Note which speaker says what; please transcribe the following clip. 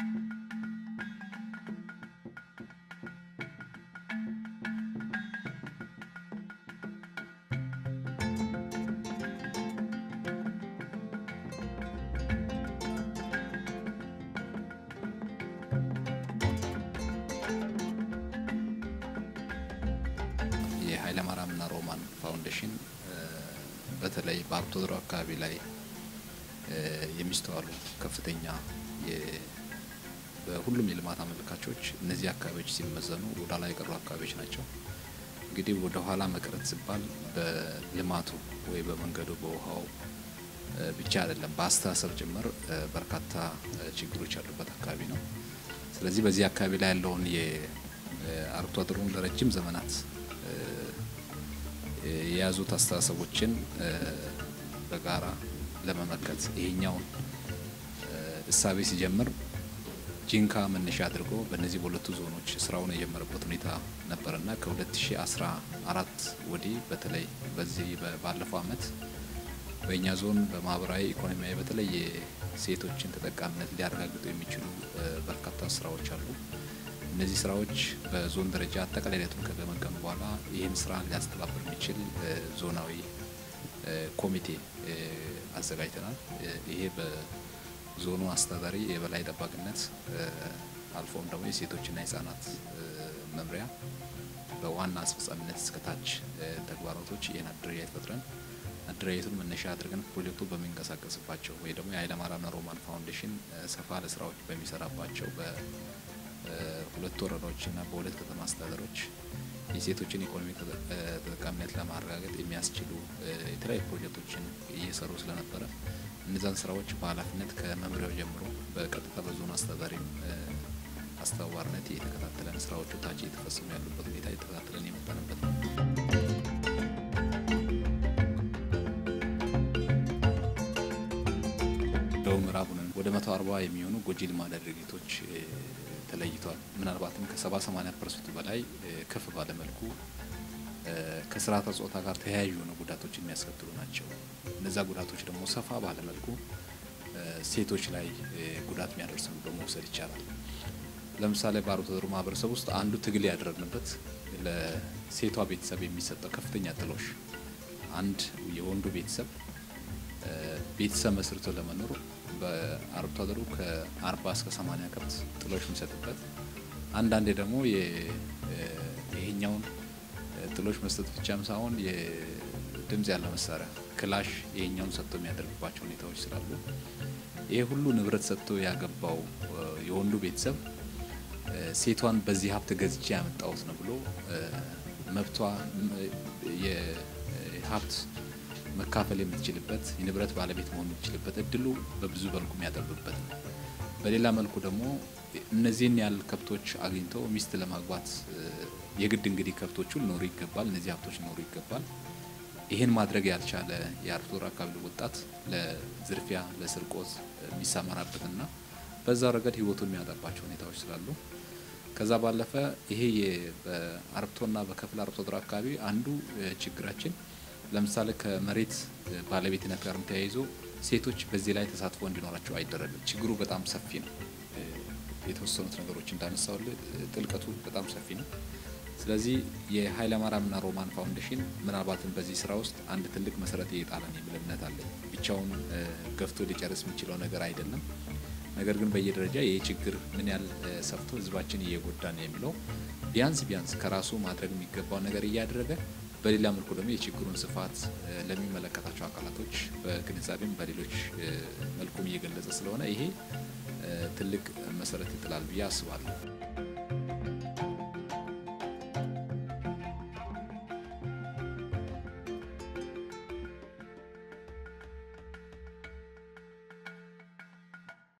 Speaker 1: የኃይለማርያምና ሮማን ፋውንዴሽን በተለይ በአርብቶ አደሩ አካባቢ ላይ የሚስተዋሉ ከፍተኛ በሁሉም የልማት አመልካቾች እነዚህ አካባቢዎች ሲመዘኑ ወደ ኋላ የቀሩ አካባቢዎች ናቸው። እንግዲህ ወደ ኋላ መቅረት ሲባል በልማቱ ወይ በመንገዱ በውሃው ብቻ አይደለም፣ በአስተሳሰብ ጭምር በርካታ ችግሮች ያሉበት አካባቢ ነው። ስለዚህ በዚህ አካባቢ ላይ ያለውን የአርብቶ አደሩን ለረጅም ዘመናት የያዙት አስተሳሰቦችን በጋራ ለመመከት ይሄኛውን እሳቤ ሲጀምር ጂንካ መነሻ አድርጎ በእነዚህ በሁለቱ ዞኖች ስራውን የጀመረበት ሁኔታ ነበርና ከ2014 ወዲህ በተለይ በዚህ ባለፈው አመት በእኛ ዞን በማህበራዊ ኢኮኖሚያዊ በተለይ የሴቶችን ተጠቃሚነት ሊያረጋግጡ የሚችሉ በርካታ ስራዎች አሉ። እነዚህ ስራዎች በዞን ደረጃ አጠቃላይ ሂደቱን ከገመገሙ በኋላ ይህን ስራ ሊያስተባብር የሚችል ዞናዊ ኮሚቴ አዘጋጅተናል። ይሄ በዞኑ አስተዳዳሪ የበላይ ጠባቂነት አልፎም ደግሞ የሴቶችና የህጻናት መምሪያ በዋና አስፈጻሚነት እስከታች ተግባራቶች ይህን አደረጃጀት ፈጥረን አደረጃጀቱን መነሻ አድርገን ፕሮጀክቱ በሚንቀሳቀስባቸው ወይ ደግሞ የኃይለማርያምና ሮማን ፋውንዴሽን ሰፋ ያለ ስራዎች በሚሰራባቸው በሁለት ወረዳዎችና በሁለት ከተማ አስተዳደሮች የሴቶችን ኢኮኖሚ ተጠቃሚነት ለማረጋገጥ የሚያስችሉ የተለያዩ ፕሮጀክቶችን እየሰሩ ስለነበረ እነዛን ስራዎች በኃላፊነት ከመምሪያው ጀምሮ በቀጥታ በዞኑ አስተዳዳሪ አስተባባሪነት የተከታተለን ስራዎቹ ታች እየተፈጸሙ ያሉበት ሁኔታ የተከታተለን የመጣንበት ነው። ደቡብ ምዕራቡንን ወደ መቶ አርባ የሚሆኑ ጎጂ ልማዳዊ ድርጊቶች ተለይቷል። ምናልባትም ከሰባ ሰማኒያ ፐርሰንቱ በላይ ከፍ ባለ መልኩ ከስርዓተ ጾታ ጋር ተያያዥ የሆኑ ጉዳቶች የሚያስከትሉ ናቸው። እነዛ ጉዳቶች ደግሞ ሰፋ ባለ መልኩ ሴቶች ላይ ጉዳት የሚያደርስ ብሎ መውሰድ ይቻላል። ለምሳሌ በአርብቶ አደሩ ማህበረሰብ ውስጥ አንዱ ትግል ያደረግንበት ለሴቷ ቤተሰብ የሚሰጠው ከፍተኛ ጥሎሽ አንድ የወንዱ ቤተሰብ ቤተሰብ መስርቶ ለመኖር በአርብቶ አደሩ ከአርባ እስከ ሰማኒያ ከብት ጥሎሽ የሚሰጥበት አንዳንዴ ደግሞ ይሄኛውን ጥሎሽ መስጠት ብቻም ሳይሆን የድምጽ ያለ መሳሪያ ክላሽ ይሄኛውን ሰጥቶ የሚያደርግባቸው ሁኔታዎች ስላሉ ይሄ ሁሉ ንብረት ሰጥቶ ያገባው የወንዱ ቤተሰብ ሴቷን በዚህ ሀብት ገዝቼ ያመጣሁት ነው ብሎ መብቷ የሀብት መካፈል የምትችልበት የንብረት ባለቤት መሆን የምትችልበት እድሉ በብዙ መልኩ የሚያጠብበት ነው። በሌላ መልኩ ደግሞ እነዚህን ያህል ከብቶች አግኝቶ ሚስት ለማግባት የግድ እንግዲህ ከብቶቹ ሊኖሩ ይገባል፣ እነዚህ ሀብቶች ሊኖሩ ይገባል። ይህን ማድረግ ያልቻለ የአርብቶ አደር አካባቢ ወጣት ለዝርፊያ፣ ለስርቆት የሚሰማራበትና በዛው ረገድ ህይወቱን የሚያጠባቸው ሁኔታዎች ስላሉ ከዛ ባለፈ ይሄ በአርብቶና በከፊል አርብቶ አደር አካባቢ አንዱ ችግራችን ለምሳሌ ከመሬት ባለቤትነት ጋርም ተያይዞ ሴቶች በዚህ ላይ ተሳትፎ እንዲኖራቸው አይደረግም። ችግሩ በጣም ሰፊ ነው። የተወሰኑት ነገሮች እንዳነሳውል ጥልቀቱ በጣም ሰፊ ነው። ስለዚህ የኃይለማርያምና ሮማን ፋውንዴሽን ምናልባትም በዚህ ስራ ውስጥ አንድ ትልቅ መሰረት እየጣለን የሚል እምነት አለኝ። ብቻውን ገፍቶ ሊጨርስ የሚችለው ነገር አይደለም። ነገር ግን በየደረጃ ይህ ችግር ምን ያህል ሰፍቶ ህዝባችን እየጎዳን የሚለው ቢያንስ ቢያንስ ከራሱ ማድረግ የሚገባው ነገር እያደረገ በሌላ መልኩ ደግሞ የችግሩን ስፋት ለሚመለከታቸው አካላቶች በግንዛቤም በሌሎች መልኩም እየገለጸ ስለሆነ ይሄ ትልቅ መሰረት ይጥላል ብዬ አስባለሁ።